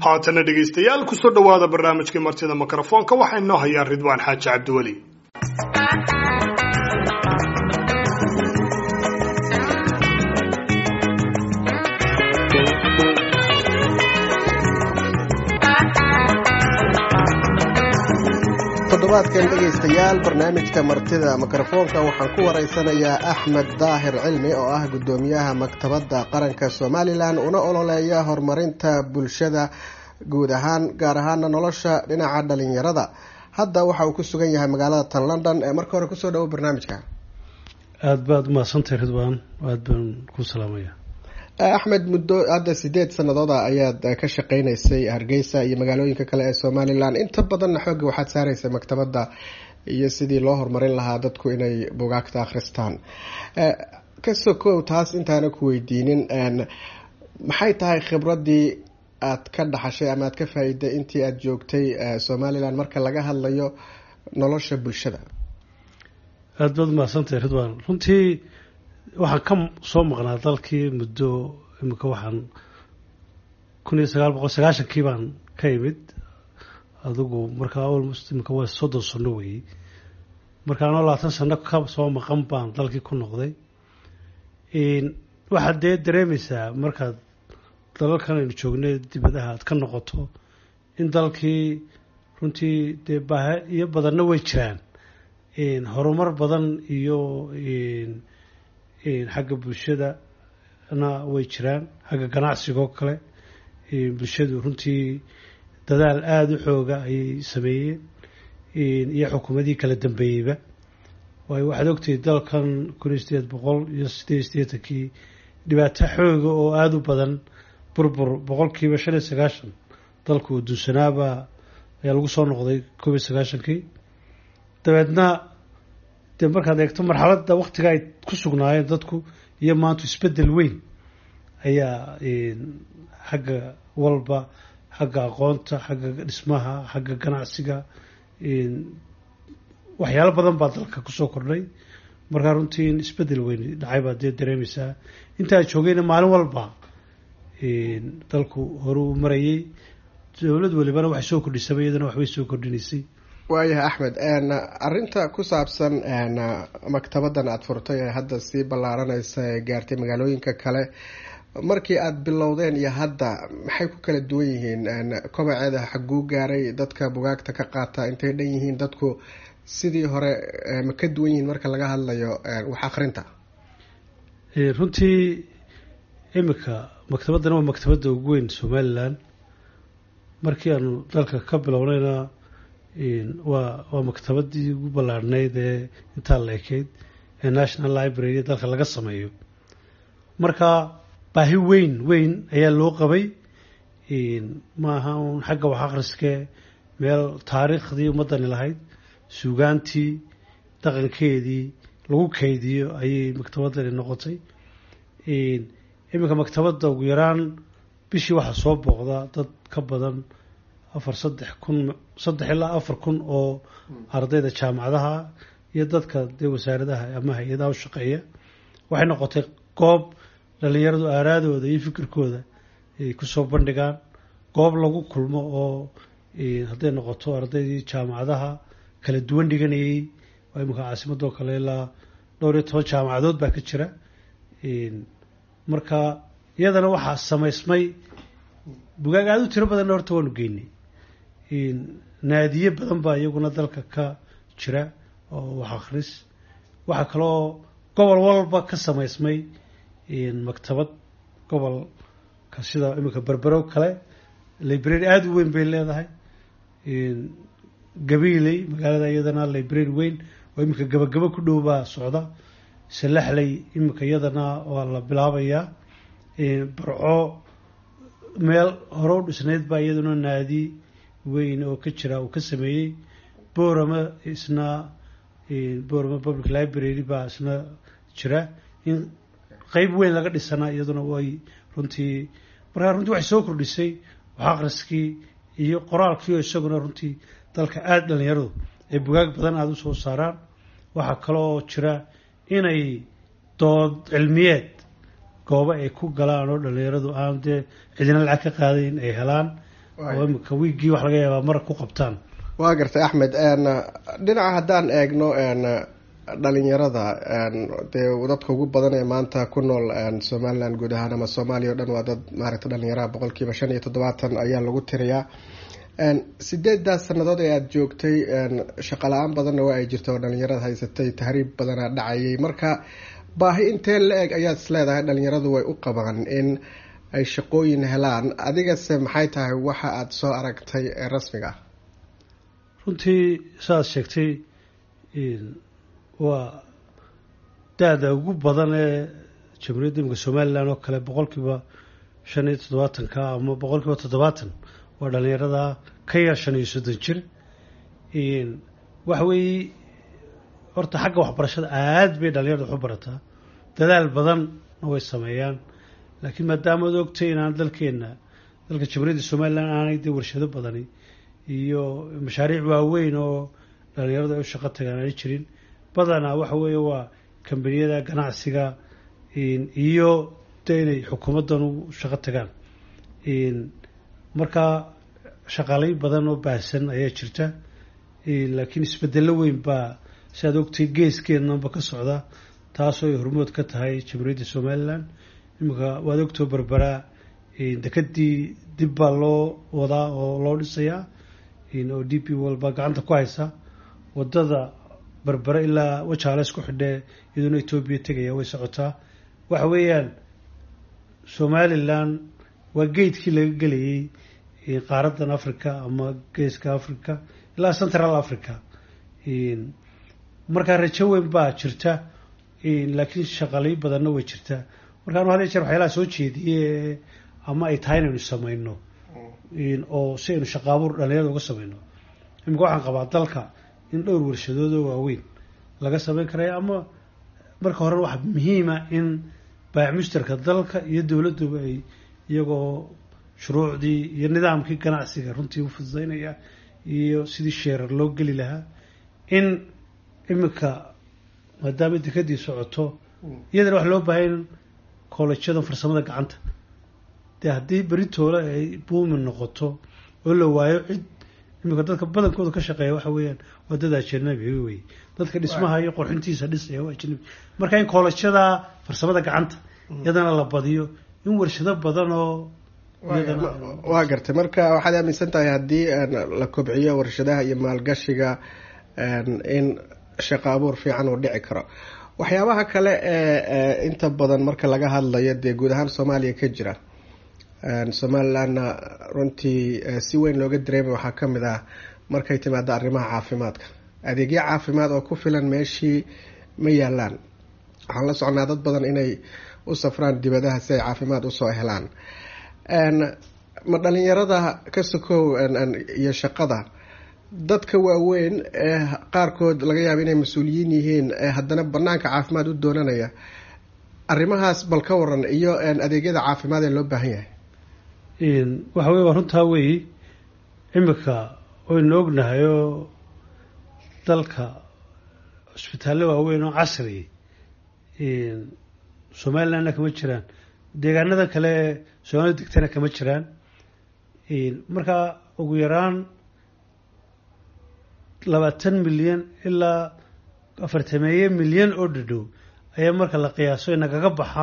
haatana dhegaystayaal kusoo dhowaada barnaamijkii martida mikrofoonka waxaa inoo hayaa ridwaan xaaji cabdiweli toddobaadkan dhegaystayaal barnaamijka martida mikrofoonka waxaan ku waraysanayaa axmed daahir cilmi oo ah guddoomiyaha maktabadda qaranka somalilan una ololeeya horumarinta bulshada guud ahaan gaar ahaana nolosha dhinaca dhalinyarada hadda waxa uu ku sugan yahay magaalada tan london ee marka hore kusoo dhawo barnaamijka aada baad umahadsantahay ridwaan aada baan ku salaamaya axmed muddo hadda sideed sanadooda ayaad ka shaqeynaysay hargeysa iyo magaalooyinka kale ee somalilan inta badanna xoogga waxaad saaraysay maktabadda iyo sidii loo horumarin lahaa dadku inay bugaagta akhristaan kasoo kow taas intaana ku weydiinin maxay tahay khibraddii aad ka dhaxashay ama aad ka faa-iday intii aada joogtay somalilan marka laga hadlayo nolosha bulshada aada baad umahadsantahay ridwaan runtii waxaan ka soo maqnaa dalkii muddo imika waxaan kun iyo sagaal boqol sagaashankii baan ka imid adigu markaa almost imika waa soddon sano weeyey marka anoo labaatan sano ka soo maqan baan dalkii ku noqday waxaad dee dareemaysaa markaad dalalkan aynu joognay dibadaha aad ka noqoto in dalkii runtii dee baahiyo badanna way jiraan horumar badan iyo xagga bulshadana way jiraan xagga ganacsigoo kale bulshadu runtii dadaal aada u xooga ayay sameeyeen iyo xukuumadii kala dambeeyeyba waayo waxaad ogtahay dalkan kun iyo sideed boqol iyo sideed iyo siddeetankii dhibaato xooga oo aada u badan burbur boqolkiiba shan iyo sagaashan dalku uu dunsanaaba ayaa lagu soo noqday koob iyo sagaashankii dabeedna dee markaad eegto marxaladda waktiga ay ku sugnaayeen dadku iyo maanta isbeddel weyn ayaa xagga walba xagga aqoonta xagga dhismaha xagga ganacsiga waxyaalo badan baa dalka kusoo kordhay markaa runtii in isbeddel weyn dhacay baad dee dareemaysaa intaa joogayna maalin walba dalku hore uu marayay dowlad walibana waxay soo kordhisaba iyadana waxbay soo kordhinaysay waayahay axmed arinta ku saabsan maktabaddan aada furtay ee hadda sii ballaaranaysa ee gaartay magaalooyinka kale markii aada bilowdeen iyo hadda maxay ku kala duwan yihiin kobaceeda xaguu gaaray dadka bugaagta ka qaata intay dhan yihiin dadku sidii hore ma ka duwan yihiin marka laga hadlayo wax akrinta runtii imika maktabaddan waa maktabadda ugu weyn somalilan markii aanu dalka ka bilownayna waa waa maktabadii ugu ballaarhnayd ee intaa la ekeyd ee national library dalka laga sameeyo marka baahi weyn weyn ayaa loo qabay maaha uun xagga wax akhriskee meel taariikhdii ummaddani lahayd suugaantii dhaqankeedii lagu kaydiyo ayay maktabaddani noqotay iminka maktabadda ugu yaraan bishii waxaa soo booqda dad ka badan afar saddex kun saddex ilaa afar kun oo ardayda jaamacadaha iyo dadka dee wasaaradaha ama hay-adaha u shaqeeya waxay noqotay goob dhalinyaradu aaraadooda iyo fikirkooda ay kusoo bandhigaan goob lagu kulmo oo hadday noqoto ardaydii jaamacadaha kala duwan dhiganayay waa iminka caasimadoo kale ilaa dhowr iyo toban jaamacadood baa ka jira marka iyadana waxaa samaysmay bugaag aada u tiro badanna horta waanu geynay naadiye badan baa iyaguna dalka ka jira oo wax akhris waxaa kaloo gobol walba ka samaysmay maktabad gobolka sida iminka berberow kale library aada u weyn bay leedahay gabiiley magaalada iyadana library weyn oo iminka gabagabo ku dhow baa socda salaxley iminka iyadana waa la bilaabayaa barco meel hore u dhisnayd baa iyaduna naadi weyn oo ka jira uu ka sameeyey borama isna borama public library baa isna jira in qeyb weyn laga dhisana iyaduna way runtii markaa runtii waxay soo kordhisay wax akhriskii iyo qoraalkii oo isaguna runtii dalka aada dhalinyaradu ay bugaag badan aada u soo saaraan waxaa kaloo jira inay dood cilmiyeed goobo ay ku galaan oo dhalinyaradu aan dee cidina lacag ka qaadayn ay helaan oo imika wiiggii wax laga yaabaa mar ku qabtaan waa gartay axmed dhinaca haddaan eegno dhalinyarada dee dadka ugu badan ee maanta ku nool somalilan guud ahaan ama soomaaliya o dhan waa dad maaragta dhalinyaraha boqolkiiba shan iyo toddobaatan ayaa lagu tiriyaa sideedaas sanadood ee aada joogtay shaqo la-aan badanna waa ay jirta oo dhalinyarada haysatay tahriib badanaa dhacayay marka baahi intee la eg ayaad is leedahay dhalinyaradu way u qabaan in ay shaqooyin helaan adigase maxay tahay waxa aada soo aragtay ee rasmiga ah runtii saaad sheegtay waa da-da ugu badan ee jamhuuriyadda imika somalilan oo kale boqolkiiba shan iyo toddobaatanka ama boqolkiiba toddobaatan waa dhalinyarada ka yar shan iyo soddon jir waxa weeye horta xagga waxbarashada aad bay dhalinyarada waxu barataa dadaal badanna way sameeyaan laakiin maadaama ad ogtay inaan dalkeenna dalka jamhuuriyadda somalilan aanay dee warshado badani iyo mashaariic waaweyn oo dhalinyaradu ay u shaqo tagaan aanay jirin badanaa waxa weeye waa kambaniyada ganacsiga iyo dee inay xukuumaddan u shaqo tagaan marka shaqaalayn badan oo baahsan ayaa jirta laakiin isbedelo weyn baa si aad ogtay geeskeenaba ka socda taasoo ay hormood ka tahay jamhuuriyadda somalilan iminka waad ogtoo berberaa dekadii dib baa loo wadaa oo loo dhisayaa oo d p walba gacanta ku haysa wadada berbere ilaa wajaale isku xidhee iyadoona etoobiya tegaya way socotaa waxa weeyaan somalilan waa geedkii laga gelayay qaaradan africa ama geeska africa ilaa central africa markaa rajo weyn baa jirta laakiin shaqalay badanna way jirtaa marka anu had jeer waxyaalaha soo jeediye ama ay tahay inaynu samayno oo si aynu shaqaabuur dhalinyarada uga samayno imika waxaan qabaa dalka in dhowr warshadood oo waaweyn laga samayn karaya ama marka horena waxa muhiima in baayac mushtarka dalka iyo dowladduba ay iyagoo shuruucdii iyo nidaamkii ganacsiga runtii u fududaynaya iyo sidii sheerar loo geli lahaa in imika maadaama dekadii socoto iyadana waxa loo baahaya in koolejyada farsamada gacanta dee haddii beritoola ay buumin noqoto oo la waayo cid imika dadka badankooda ka shaqeeya waxa weeyaan waa dad ajanabi wey dadka dhismaha iyo qorxintiisa dhisaya waa ajanabi marka in koolejyada farsamada gacanta iyadana la badiyo in warshado badan oo waa gartay marka waxaad aaminsan tahay haddii la kobciyo warshadaha iyo maalgashiga in shaqo abuur fiican uu dhici karo waxyaabaha kale ee inta badan marka laga hadlayo dee guud ahaan soomaaliya ka jira somalilandna runtii si weyn looga dareemay waxaa ka mid ah markay timaado arrimaha caafimaadka adeegyo caafimaad oo ku filan meeshii ma yaalaan waxaan la socnaa dad badan inay u safraan dibadaha si ay caafimaad usoo helaan ma dhalinyarada ka sokow iyo shaqada dadka waaweyn ee qaarkood laga yaaba inay mas-uuliyiin yihiin ee haddana banaanka caafimaad u doonanaya arrimahaas bal ka waran iyo adeegyada caafimaad ee loo baahan yahay waxa wey waa runtaa weyi imika waynu ognahay oo dalka cusbitaallo waaweyn oo casri somalilandna kama jiraan deegaanada kale ee soomaalida degtana kama jiraan markaa ugu yaraan labaatan milyan ilaa afartameeye milyan oo dhadhow ayaa marka la qiyaaso inagaga baxa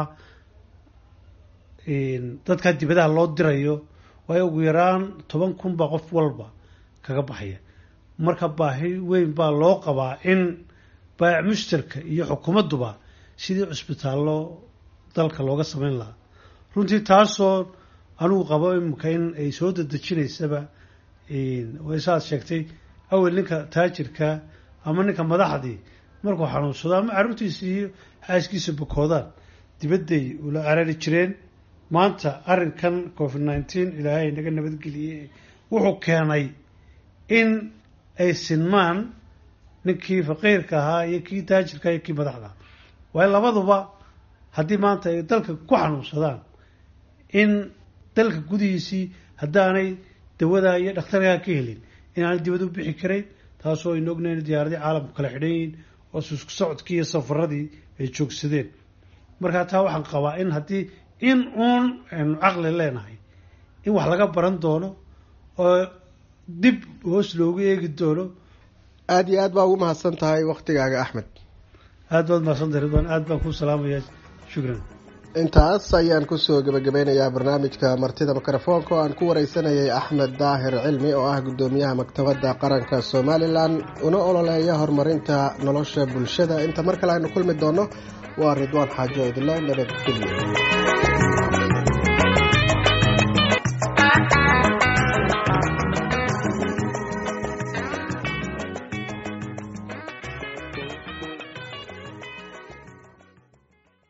dadkaa dibadaha loo dirayo waayo ugu yaraan toban kun baa qof walba kaga baxaya marka baahi weyn baa loo qabaa in baayac mushtarka iyo xukuumadduba sidii cusbitaallo dalka looga samayn lahaa runtii taasoo anugu qabo imika in ay soo dadejinaysaba way saaad sheegtay awel ninka taajirka ama ninka madaxdii markuu xanuunsado ama carruurtiisa iyo xaaskiisa bukoodaan dibadday ula carari jireen maanta arrinkan covid nineteen ilaahay naga nabadgeliyey wuxuu keenay in ay sinmaan ninkii faqiirka ahaa iyo kii taajirka iyo kii madaxda waayo labaduba haddii maanta ay dalka ku xanuunsadaan in dalka gudihiisii haddaanay dawadaa iyo dhakhtarkaa ka helin inaanay dibad u bixi karayn taasoo aynu ognayn diyaaradii caalamku kala xidhan yihiin oo isku socodkii iyo safaradii ay joogsadeen markaa taa waxaan qabaa in haddii in uun aynu caqli leenahay in wax laga baran doono oo dib hoos loogu eegi doono aada iyo aad baa ugu mahadsan tahay waktigaaga axmed aad baad mahadsantahay ridwaan aad baan kuu salaamaya shukran intaas ayaan kusoo gebagabeynayaa barnaamijka martida mikrofoonka oo aan ku wareysanayay axmed daahir cilmi oo ah guddoomiyaha maktabadda qaranka somalilan una ololeeya horumarinta nolosha bulshada inta mar kale aynu kulmi doono waa ridwaan xaajo idle nabadgelyo